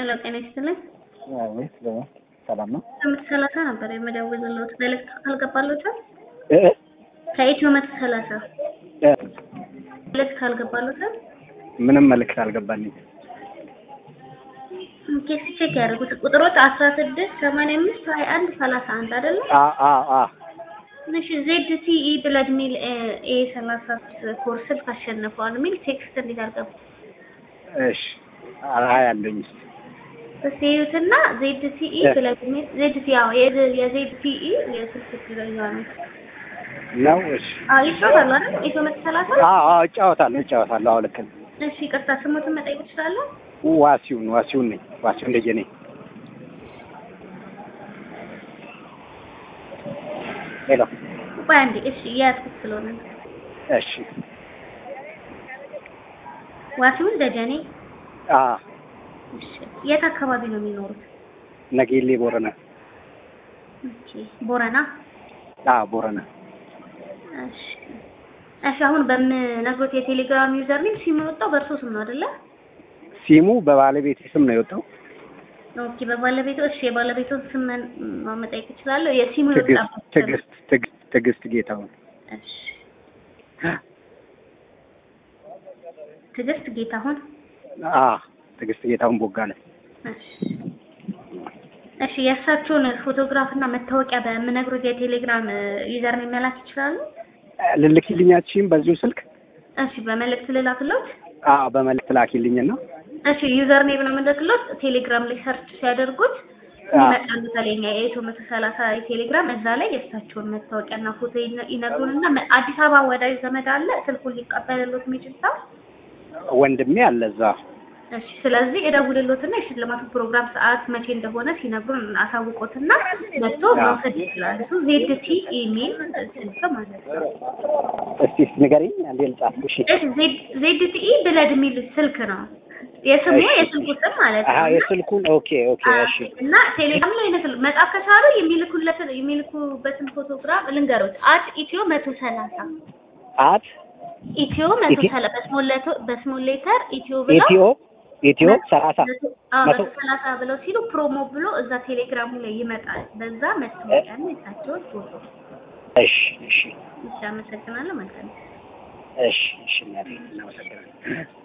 ሄሎ ጤና ይስጥልኝ። ወይስ ሰላም ነው? መቶ ሰላሳ ነበር የምደውልልዎት መልዕክት ካልገባልዎታል እ ከኢትዮ መቶ ሰላሳ እ መልዕክት ካልገባልዎታል ምንም መልዕክት አልገባልኝ። ኬስ ቼክ ያደርጉት ቁጥሮች አስራ ስድስት ሰማንያ አምስት ሀያ አንድ ሰላሳ አንድ አይደለም? አ አ አ እሺ ዜድ ሲኢ ብለድ ሚል ኤ ሰላሳ ኮርስ ስልክ አሸንፈዋል የሚል ቴክስት እንዴት አልገባ እሺ አይ አለኝ። እስኪ እዩትና ዜድ ሲኢ ብለድ ሚል ዜድ ሲ አዎ የዜድ ሲኢ የስልክ ትክክለኛ ነው። ነው እሺ። አዎ ይጫወታሉ አይደል? ኢትዮ መቶ ሰላሳ አ አ እጫወታለሁ እጫወታለሁ። አዎ ልክ ነው። እሺ ይቅርታ ስሞትን መጠየቅ እችላለሁ? ዋሲውን ዋሲውን ነኝ ዋሲውን ደጀኔ ሄሎ ቆይ አንዴ እሺ እያያዝኩት ስለሆነ ነው። እሺ ዋሲውን ደጀኔ አ እሺ የት አካባቢ ነው የሚኖሩት? ነጌሌ ቦረና ኦኬ ቦረና አ ቦረና እሺ እሺ አሁን በምነግሮት የቴሌግራም ዩዘር ኔም ሲም የወጣው በእርሶ ስም ነው አይደለ? ሲሙ በባለቤቴ ስም ነው የወጣው። ኦኬ በባለቤቱ እሺ የባለቤቱን ስም መን- መጠየቅ እችላለሁ? የሲሙ ትዕግስት የወጣበት ስም ትዕግስት ትዕግስት ትዕግስት ጌታሁን እሺ ትዕግስት ጌታሁን አ ትዕግስት ጌታሁን ቦጋለ እሺ እሺ የእሳቸውን ፎቶግራፍ እና መታወቂያ በምነግሮት የቴሌግራም ዩዘር ኔም መላክ ይችላሉ? ልልክልኛችሁም በዚሁ ስልክ እሺ በመልእክት ልላክሎት? አ በመልዕክት ላኪልኝና እሺ ዩዘር ኔም ነው የምልክሎት። ቴሌግራም ላይ ሰርች ሲያደርጉት አዎ። ይመጣሉ። ተለኛ የኢትዮ መቶ ሰላሳ ቴሌግራም እዛ ላይ የእሳቸውን መታወቂያና ፎቶ ይነ- ይነግሩንና መ- አዲስ አበባ ወዳጅ ዘመድ አለ ስልኩን ሊቀበልሎት የሚችል ሰው። ወንድሜ አለ እዛ። እሺ ስለዚህ እደውልሎትና የሽልማቱ ፕሮግራም ሰዓት መቼ እንደሆነ ሲነግሩን አሳውቆትና መጥቶ መውሰድ ይችላል። እሱ ዜድ ቲ ኢሜል ስልክ ማለት ነው። እስቲ ንገሪኝ አንዴ ልጻፍ። እሺ እሺ ዜድ ዜድ ቲ ኢ ብለድ የሚል ስልክ ነው የስሙ እሺ። የስልኩ ስም ማለት አሀ ነው። የስልኩን ኦኬ ኦኬ እሺ እና ቴሌግራም ላይ ይመስል መጻፍ ከቻሉ የሚልኩለትን የሚልኩበትን ፎቶግራፍ ልንገሩት። አት ኢትዮ መቶ ሰላሳ አት ኢትዮ መቶ ኢትዮ- ሰላሳ በስሞል ሌተር በስሞል ሌተር ኢትዮ ብለው ኢትዮ ኢትዮ ሰላሳ አዎ መቶ መቶ ሰላሳ ብለው ሲሉ ፕሮሞ ብሎ እዛ ቴሌግራሙ ላይ ይመጣል። በዛ መታወቂያ ነው የሳቸውን ፎቶ። እሺ እሺ እሺ አመሰግናለሁ። መልካም እሺ እሺ እናቴ እናመሰግናለን።